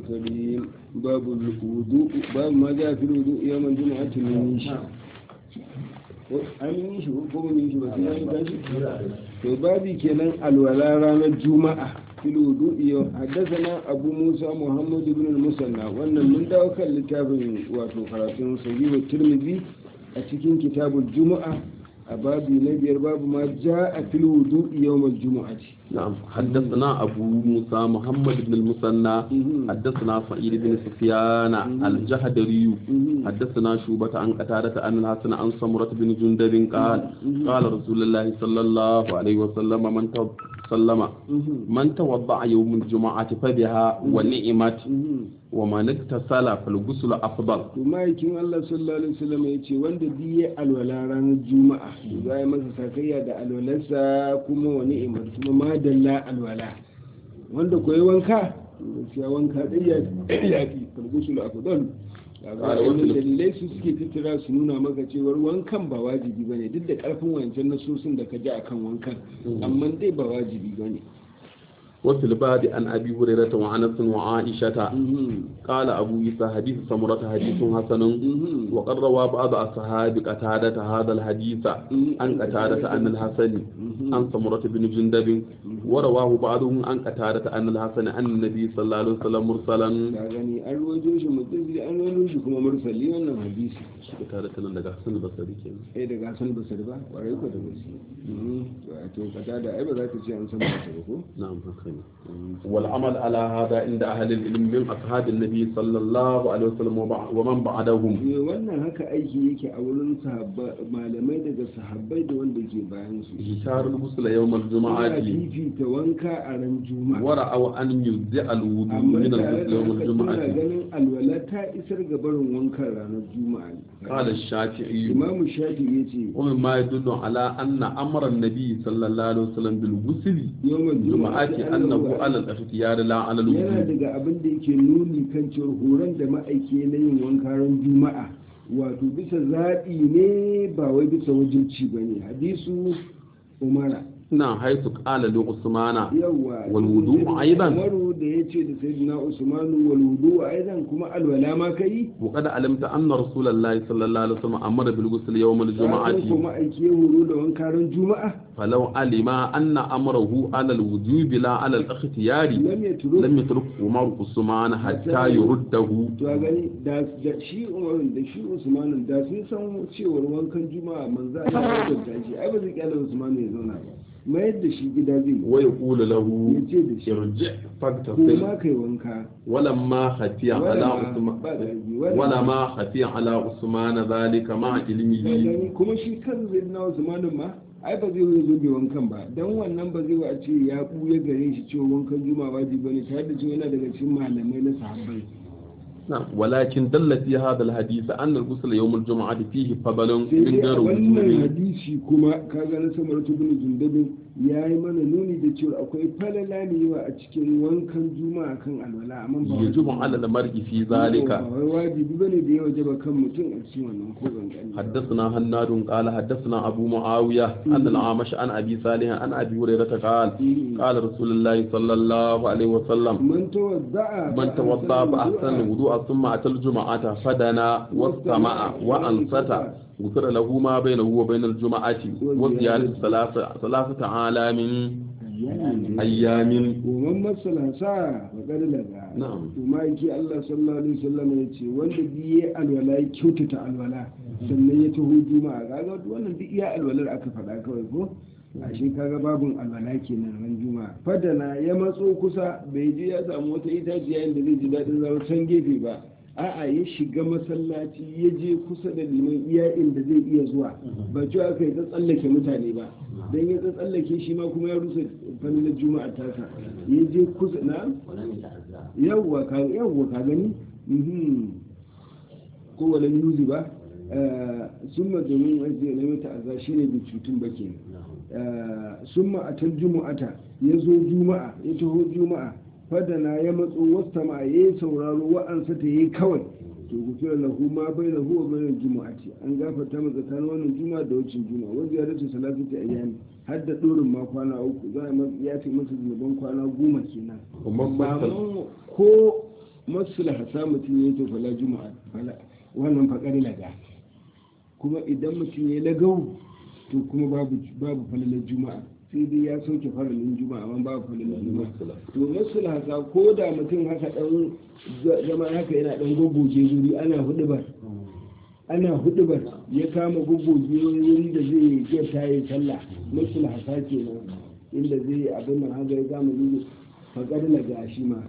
الكريم باب الوضوء باب ما جاء في الوضوء يوم الجمعة من يشي an yi shi ko mun yi shi ba sai an tashi to babi kenan alwala ranar juma'a fil wudu'i haddathana abu musa muhammad ibn al-musanna wannan mun dawo kan littafin wato karatun sahih tirmidhi a cikin kitabul juma'a a babi na biyar babu ma ja'a fil wudu'i yawm al-jum'ati نعم حدثنا أبو موسى محمد بن المثنى حدثنا سعيد بن سفيان الجهدري حدثنا شوبة عن قتادة عن الحسن عن سمرة بن جندب قال قال رسول الله صلى الله عليه وسلم من سلم من توضع يوم الجمعة فبها ونعمت ومن اغتسل فالغسل أفضل kuma yakin Allah sallallahu alaihi wasallam ya ce wanda biye alwala ranar juma'a za ya masa sakayya da alwalarsa kuma wani imar kuma madalla alwala wanda koyi wanka gaskiya wanka dai ya ya fi falgusul afdal wannan dalilai su suke tattara su nuna maka cewar wankan ba wajibi bane duk da karfin wancan nasosin da ka ji akan wankan amma dai ba wajibi bane وفي الباب عن أبي هريرة وعنس وعائشة قال أبو عيسى حديث سمرة حديث حسن وقد روى بعض أصحاب قتادة هذا الحديث عن قتادة عن الحسن عن سمرة بن جندب ورواه بعضهم عن قتادة عن الحسن عن النبي صلى الله عليه وسلم مرسلا ka gani an ruwajo shi mutum an ruwajo shi kuma mursali wannan hadisi قتادة nan daga Hassan al-Basri kenan eh daga Hassan Basri ba kwarai ko da gaske to kata da ai ba za ka ce an san Basri ko نعم هكذا والعمل على هذا عند أهل العلم من أصحاب النبي صلى الله عليه وسلم وبع- ومن بعدهم Eh, wannan haka aiki yake a wurin sahabba- malamai daga sahabbai da wanda ke bayan su إشار الغسل يوم ana الجمعة fifita wanka a ran juma'a ورأوا أن يجزئ الوضوء amma من tare الغسل da يوم haka suna الجمعة ganin alwala ta isar ga barin wankan ranar juma'a ne قال الشافعي imamu shafi ya ce ومما يدل على أن أمر النبي صلى الله عليه وسلم بالغسل yawan الجمعة أنه على الاختيار لا على yana الوجوب daga abin da yake nuni kan cewar horon da ma'aiki na yin wanka ran juma'a wato bisa zaɓi ne ba wai bisa wajibci ba ne hadisu umara نعم حيث قال لعثمان yawa والوضوء أيضا umaru da ya ce da sayyidina usmanu wal wudu aidan kuma alwala ma kai وقد علمت أن رسول الله صلى الله عليه وسلم أمر بالغسل يوم الجمعة Ka san kuma aiki ya horo da wanka ran juma'a فلو علم أن أمره على الوجوب لا على الاختيار lam yatru لم يترك عمر عثمان حتى يرده to a gani da da shi umarun da shi usmanu da sun san cewar wankan juma'a manzo Allah ya kwanta shi ai ba zai kyale usmanu ya zauna ba mayar da shi gida zai yi ويقول له ya ce da shi ارجع ko فاغتسل ma kai wanka ولما خفي على wala ma عثمان ba da rabi wala ولا ما خفي على عثمان ذلك مع Ka علمه gani kuma shi kan zai na usmanu ma ai ba zai zo bai wankan ba dan wannan ba zai wa a ce ya buya gare shi cewa wankan juma'a wajibi bane tare da cewa yana daga cikin malamai na sahabbai نعم ولكن دل في هذا الحديث أن الغسل يوم الجمعة فيه فضل sai من dai a غير wannan وجوب hadisi kuma kaga na samar tubin jundabin ya yi mana nuni da cewa akwai falala ne yawa a cikin wankan juma'a kan alwala amma ba يجب على المرء في ba ذلك wai wajibi bane da ya wajaba kan mutum a cikin wannan ko ban حدثنا هناد قال حدثنا أبو معاوية أن العامش عن أبي صالح عن أبي هريرة قال قال رسول الله صلى الله عليه وسلم من توضع من توضأ فأحسن الوضوء ثم أتى الجمعة فدنا واستمع وأنصت غفر له ما بينه وبين الجمعة وزيادة ثلاثة ثلاثة عالم أيام Goman masala sa faƙar daga. Na'am. Kuma yake Allah sallallahu alaihi wasallam ya ce wanda biye alwala ya kyautata alwala sannan ya taho juma'a kaga wannan duk iya alwalar aka faɗa kawai ko ashe kaga babun alwala kenan ran juma'a fadana ya matso kusa bai je ya samu wata itaciya inda zai ji daɗin zama can gefe ba a'a ya shiga masallaci ya je kusa da liman iya inda zai iya zuwa ba cewa aka yi ta tsallake mutane ba dan ya ta tsallake shi ma kuma ya rusa fannin juma'a tasa ya je kusa na yawwa ka yawwa ka gani mhm ko wala yuzi ba summa domin wajen na mata azza shine da cutun bake summa atal jumu'ata ya zo juma'a ya taho juma'a fadana ya matso wasta ma ya sauraro wa'ansa ta yi kawai to gufira lahu ma bai lahu wa bayan juma'ati an gafarta masa tsakanin wannan juma'a da wacin juma'a wanda ya dace salatu ta ayyami har da dorin ma kwana uku za a ya ce masa zunuban kwana goma kenan Umar ba Faisal. mu ko masu lahasa mutum ya yi to fala juma'a fala wannan faƙar laga kuma idan mutum ya yi lagau to kuma babu babu falalar juma'a sai dai ya sauke faralin juma'a amma babu falalar juma'a to masu lahasa ko da mutum haka dan zama haka yana dan goggoge wuri ana hudubar ana hudubar ya kama goggoge wuri da zai iya tayi sallah masu lahasa kenan inda zai abin nan haka ya kama wuri faƙar laga shi ma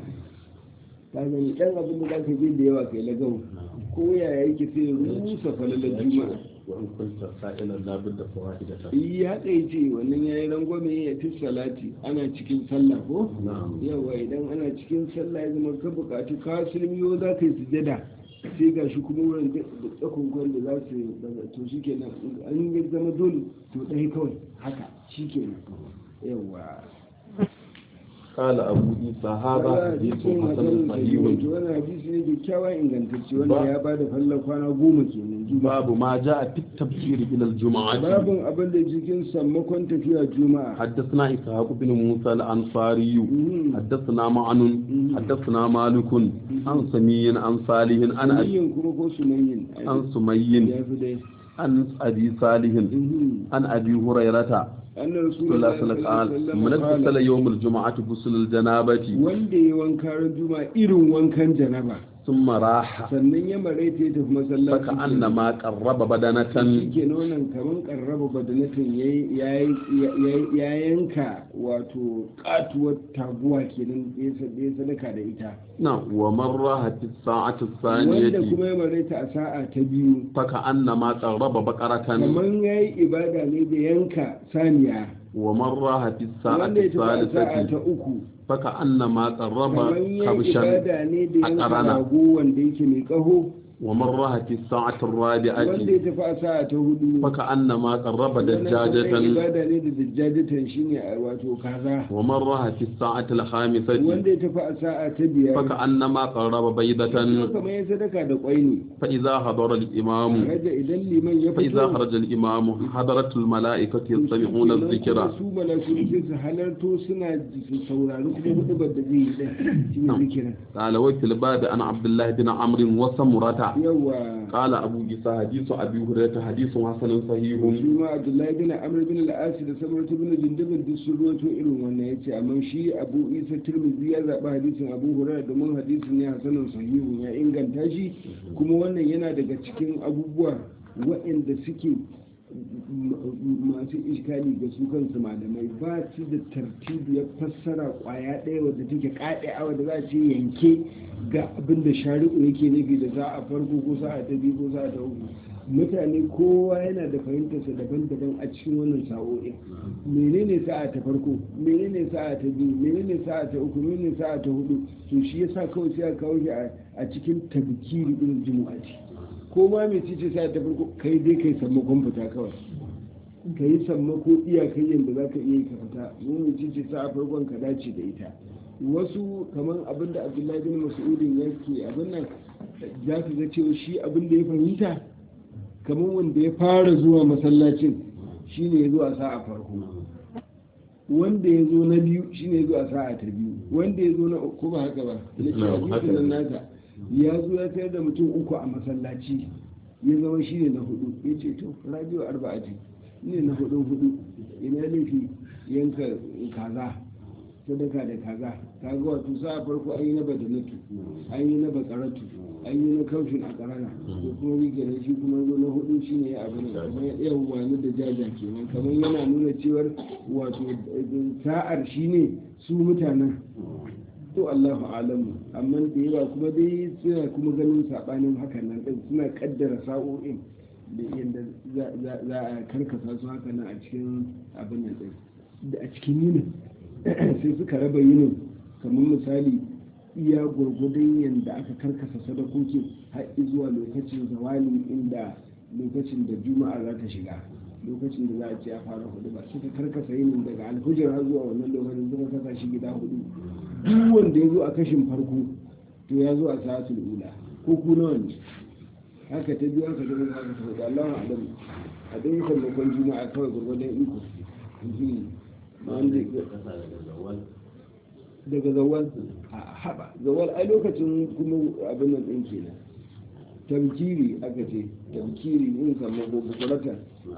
ka gani dan abin da zaka je da yawa kai lagau ko ya yake sai rusa falalar juma'a وإن كنت سائلا لا بد فوائدك yi haka yi ce wannan ya yi rangwame ya fi salati ana cikin sallah ko نعم yawa idan ana cikin sallah ya zama ka bukatu ka sulmiyo za ka yi sujada sai ga shi kuma wurin da tsakon da za su daga to shi kenan an yi zama dole to ɗaya kawai haka shi kenan yawa قال أبو عيسى هذا حديث حسن صحيح wani hadisi ne kyakkyawan ingantacce wanda ya ba da fallar kwana goma kenan juma'a باب ما جاء في التبشير إلى الجمعة babin abin da cikin sammakon tafiya juma'a حدثنا إسحاق بن موسى الأنصاري مم. حدثنا معن حدثنا مالك عن سمي عن صالح عن أبي sumayyin kuma ko sumayyin عن سمي ya fi dai عن أبي صالح Mhm. عن أبي هريرة أن صلى رسول الله الله عليه صلى الله عليه وسلم وسلم من اغتسل قال يوم الجمعة غسل الجنابة wanda ya wanka ran juma'a irin wankan janaba ثم راح sannan ya maraita ya tafi masallaci فكأنما قرب بدنة ke nonon kaman karraba badanatin ya- ya- ya yanka wato katuwar taguwa kenan da ya sa- da ya sadaka da ita نعم ومن راح في الساعة wanda الثانية kuma ya maraita a sa'a ta biyu فكأنما قرب بقرة kaman ya yi ibada ne da yanka saniya ومن راح في الساعة wanda ya tafi a sa'a ta الثالثة uku فكأنما قرب kamar yin كبشا ibada ne da yanka أقرنا rago wanda yake mai kaho ومن راح في الساعة wanda الرابعة ya tafi a sa'a ta hudu فكأنما قرب wannan kuma دجاجة ibada ne da dajjajatan shine a wato kaza ومن راح في الساعة الخامسة wanda ya tafi a sa'a ta biyar فكأنما قرب بيضة kamar ya sadaka da kwai ne فإذا حضر الإمام raja idan liman ya فإذا fito خرج الإمام حضرت الملائكة to يستمعون shikenan الذكر kuma su malaku sai su halarto suna su saurari kuma hudubar da zai yi din shine zikirin قال وفي الباب عن عبد الله بن عمرو وسمرة yawa قال أبو عيسى حديث أبي هريرة حديث حسن صحيح shi ma abdullahi bin amr bin al-asi da samaratu bin jindabin duk sun ruwato irin wannan yace amma shi abu isa tirmidhi ya zaɓi hadisin abu hurairah domin hadisin ne hasanun sahihu ya inganta shi kuma wannan yana daga cikin abubuwa waɗanda suke m- masu iskali ga su kansu malamai ba su da tartibu ya fassara kwaya ɗaya wadda take kaɗe awa da za a ce yanke ga abin da shari'u yake nufi da za a farko ko sa'a ta biyu ko sa'a ta uku mutane kowa yana da fahimtarsa daban-daban a cikin wannan sa'o'in menene sa'a ta farko menene sa'a ta biyu menene sa'a ta uku menene sa'a ta hudu to shi yasa kawai sai a kawo shi a a cikin tabkiri irin jumu'ati ko ma mai cice sa'a ta farko kai dai kai sammakon fita kawai ka yi sammako iyakai yadda za ka iya yi ka fita mu mai cice sa'a farkon ka dace da ita wasu kamar abin da abdullahi bin mas'udin yake abin nan za su ga cewa shi abin da ya fahimta kamar wanda ya fara zuwa masallacin shine ya zo a sa'a farko wanda ya zo na biyu shine ya zo a sa'a ta biyu wanda ya zo na uku ba haka ba na ce Na'am, haka hadisin ne. nan nasa ya zo ya tayar da mutum uku a masallaci ya zama shine na hudu ya ce to rabiu arba'ati ne na hudu hudu ina laifi yanka kaza sadaka da kaza kaga wato sa'a farko an yi na badanatu an yi na bakaratu an yi na kaushin a karana ko kuma wige na shi kuma zo na hudu shi ne ya abu ne kamar yawwa na da jaja kenan kamar yana nuna cewar wato eh, sa'ar shi ne su mutanen to Allahu alamu amma da yawa kuma dai suna kuma ganin sabanin hakan nan din suna kaddara sa'o'in da yadda za- za za a karkasa su haka nan a cikin abin nan din da a cikin yinin sai suka raba yinin kamar misali iya gwargwadon yadda aka karkasa sadakoki har zuwa lokacin zawali inda lokacin da juma'a za ta shiga lokacin da za a ce a fara hudu ba suka karkasa yinin daga alhujar har zuwa wannan lokacin suka kasa shi gida hudu duk wanda ya zo a kashin farko to ya zo a sa'atul ula ko ku nawa ne haka ta biyu haka ta biyu haka ta hudu Allahu a'lam a dai sallakon juma'a kawai gwargwadon iko Mhm. wanda daga zawal a haɓa zawal ai lokacin kuma abin nan ɗin kenan tamkiri aka ce tamkiri in samu bukurata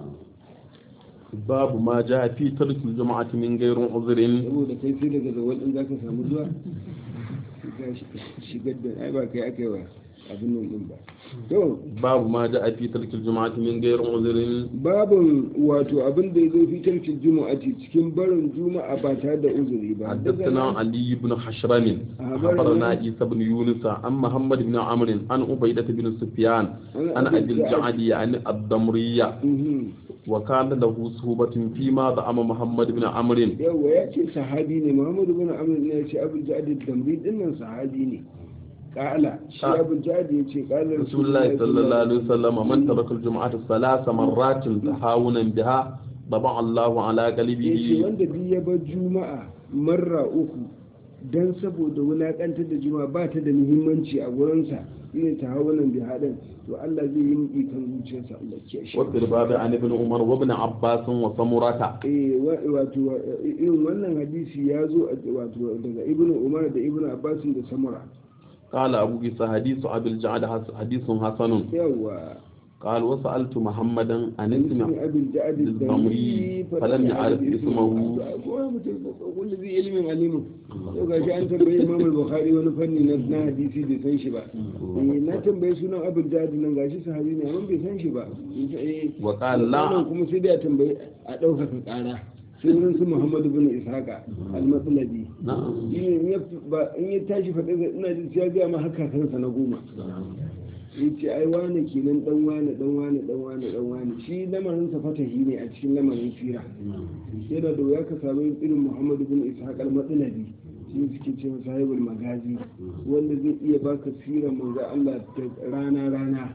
babu ma ja fi tarkil jama'ati min gairin uzrin saboda kai sai daga zawal ɗin zaka samu zuwa ka shigar da ai ba kai aka yi wa abin nan ɗin ba to babu ma ja fi tarkil jama'ati min gairin uzrin babin wato abin da ya zo fi tarkin juma'ati cikin barin juma'a ba tare da uzuri ba حدثنا علي بن حشرم أخبرنا عيسى بن يونس عن محمد بن عمرو عن عبيدة بن سفيان عن أبي الجعد عن الضمرية Mhm. وكان له صحبة فيما زعم محمد بن عمرو yawa ya ce sahabi ne muhammadu bin amr ne ya ce abul jadi damri dinnan sahabi ne kala shi Ah. abul jadi ya ce kala رسول الله صلى الله عليه وسلم من ترك الجمعة ثلاث مرات تهاونا بها طبع الله على ya ce قلبه wanda duk ya bar juma'a marra uku dan saboda wulakantar da juma'a ba ta da muhimmanci a gurinsa ne ta hawunan bi haɗin to Allah zai yi muƙi kan zuciyarsa Allah ke shi وفي الباب عن ابن عمر وابن عباس وسمرة eh wa- wato eh, irin wannan hadisi ya zo a- wato daga ibnu umar da ibnu abbas da samura قال أبو عيسى حديث أبي الجعد حس- حديث حسن yawa قال وسألت محمدا عن اسم اسم أبي الجعد الضمري فلم يعرف اسمه كل ذي علم عليم yau gashi an tambayi imam al-bukhari wani fanni na na hadisi bai san shi ba eh na tambayi sunan abul jadi nan gashi sahabi ne amma bai san shi ba eh wa qala la wannan kuma sai da tambayi a ɗaukaka ƙara sai wurin su muhammadu bin ishaqa al-matsalabi na'am in ya ba in ya tashi faɗi ina jin sai ya ga ma haka kansa na goma ya ce ai wane kenan dan wane dan wane dan wane dan wane shi lamarin sa fatahi ne a cikin lamarin sira yana da wuya ka samu irin muhammadu bin ishaq al-matsalabi shi suke ce masa sahibul magazi wanda zai iya baka sirar manzo Allah da rana rana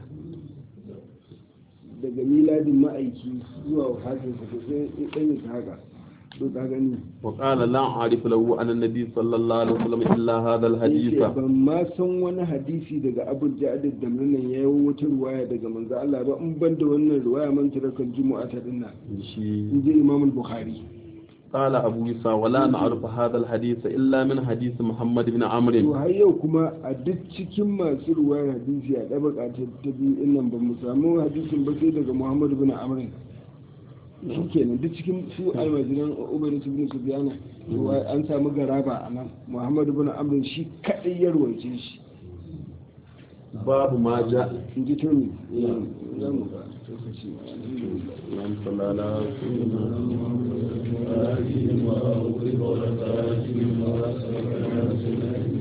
daga miladin ma'aiki zuwa wafatinsa to sai dan ishaqa to ka gani وقال لا أعرف له أن النبي صلى الله عليه وسلم إلا هذا الحديث yace ban ma san wani hadisi daga abul ja'ad da nan ya yi wata ruwaya daga manzo Allah ba in ban da wannan ruwaya man tarakal jumu'a ta dinna شيء inji imam al-bukhari قال أبو يسى ولا نعرف هذا الحديث إلا من حديث محمد بن to عمرو har yau kuma a duk cikin masu ruwayar hadisi a dabaka ta ta biyu din nan ba mu samu hadisin ba sai daga muhammad bin amr shi kenan duk cikin su almajiran ubayd ibn sufyan to an samu garaba a nan muhammad bin amr shi kadai ya ruwaice shi باب ما جاء in ji tuni za mu ga lokaci alhamdulillah اللهم صل على سيدنا محمد